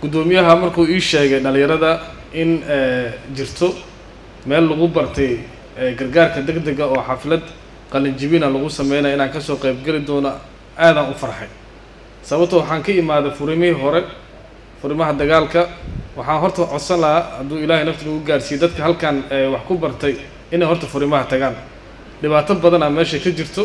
guddoomiyaha markuu ii sheegay dhalinyarada in jirto meel lagu bartay gargaarka deg dega oo xaflad qalinjibina lagu sameynaya inaan kasoo qeybgeli doono aadaan u farxay sababto waxaan ka imaaday furimihii hore furimaha dagaalka waxaan horta codsan lahaa hadduu ilaahay naftiga u gaarsiiyey dadka halkan wax ku bartay inay horta furimaha tagaan dhibaato badanaa meesha ka jirto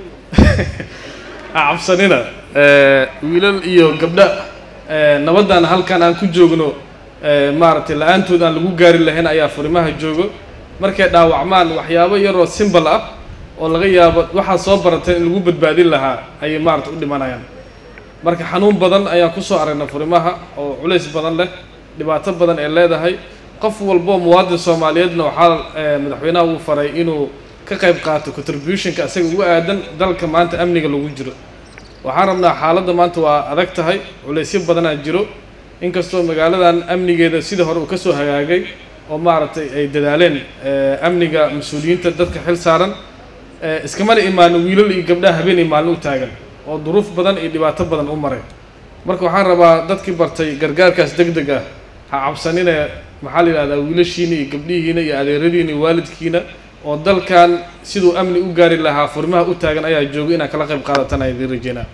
cabsanina wiilal iyo gabdha nabaddan halkan aan ku joogno maaragtay la-aantood aan lagu gaari lahayn ayaa furimaha joogo markay dhaawacmaan waxyaabo yaroo simbal ah oo laga yaabo waxaa soo baratay in lagu badbaadin lahaa ayay maarata u dhimanayaan marka xanuun badan ayaan kusoo aragnay furimaha oo culays badan leh dhibaato badan ee leedahay qof walboo muwaadin soomaaliyeedna waxaa madaxweynaha uu faray inuu ka qayb qaato contributionka isaga ugu aadan dalka maanta amniga lagu jiro waxaan rabnaa xaaladda maanta waa adag tahay culaysyo badanaa jiro inkastoo magaaladan amnigeeda sidii hore uu kasoo hagaagay oo maaragtay ay dadaaleen amniga mas-uuliyiinta dadka xil saaran iskamana imaanin wiilal iyo gabdhaha habeen iyo maalin u taagan oo duruuf badan iyo dhibaato badan u maray marka waxaan rabaa dadkii bartay gargaarkaas deg deg ah ha cabsanine maxaa la yidhahdaa wiilashiina iyo gabdhihiina iyo adeeradiina iyo waalidkiina oo dalkan siduu amni u gaari lahaa furimaha u taagan ayaa jooga inaad kala qayb qaadatan a idiin rajeynaa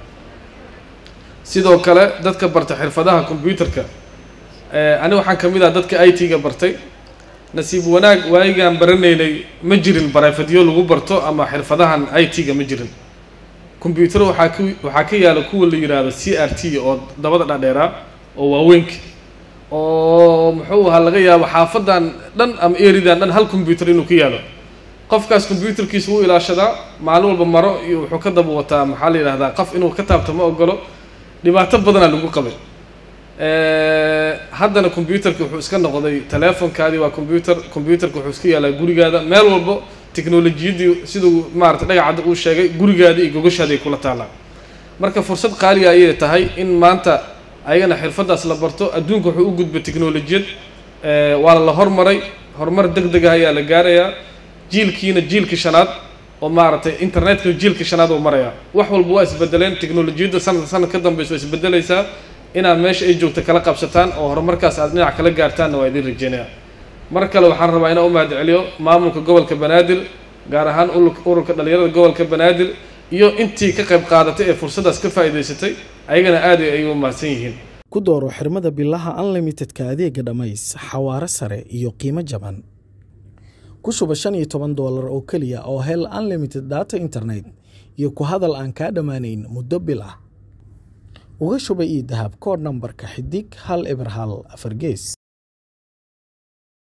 sidoo kale dadka bartay xirfadaha combyuterka ani waxaan ka mid ah dadka i t-ga bartay nasiib wanaag waayigaan baranaynay ma jirin barayfadyo lagu barto ama xirfadahan i t-ga ma jirin combyuter waxaa ku waxaa ka yaala kuwa la yidhaahdo c r t oo dabada dhadheeraa oo waaweynka oo muxuu ahaa laga yaabo xaafadan dhan ama eridan dhan hal combyuter inuu ka yaalo qofkaas combyuterkiisa wuu ilaashadaa maalin walba maro iyo wuxuu ka daba wataa maxaa la yidhahdaa qof inuu ka taabto ma ogolo dhibaato badanaa lagu qabay haddana combyuterka wuxuu iska noqday teleefonkaadii waa combyuter combyuterka wuxuu iska yaalaa gurigaada meel walbo technolojiyaddii siduu maarata dhagacadda uu sheegay gurigaada iyo gogashaada ay kula taallaan marka fursad qaaliga ayay tahay in maanta ayagana xirfadaas la barto adduunka wuxuu u gudbay technolojiyad waa la hormaray horumar deg deg ah ayaa la gaarayaa jiilkiina jiilka shanaad oo maaragtay internetka jiilka shanaad oo maraya wax walba waa isbedeleen technolojiyadda sanad sanad ka dambeysa waa isbedelaysaa inaad meesha ay joogto kala qabsataan oo horumarkaas aad dhinac kala gaartaanna waa idiin rajeynaya mar kale waxaan rabaa inaan u mahad celiyo maamulka gobolka banaadir gaar ahaan ururka dhalinyarada gobolka banaadir iyo intii ka qayb qaadatay ee fursaddaas ka faa'iidaysatay ayagana aad ay u mahadsan yihiin ku dooro xirmada bilaha unlimitedka adeega dhammays xawaare sare iyo qiimo jaban ku shuba shan iyo toban doolar oo keliya oo hel unlimited data internet iyo ku hadal aan kaa dhammaanayn muddo bil ah uga shuba ii dahab koodh nambarka xidig hal eber hal afar gees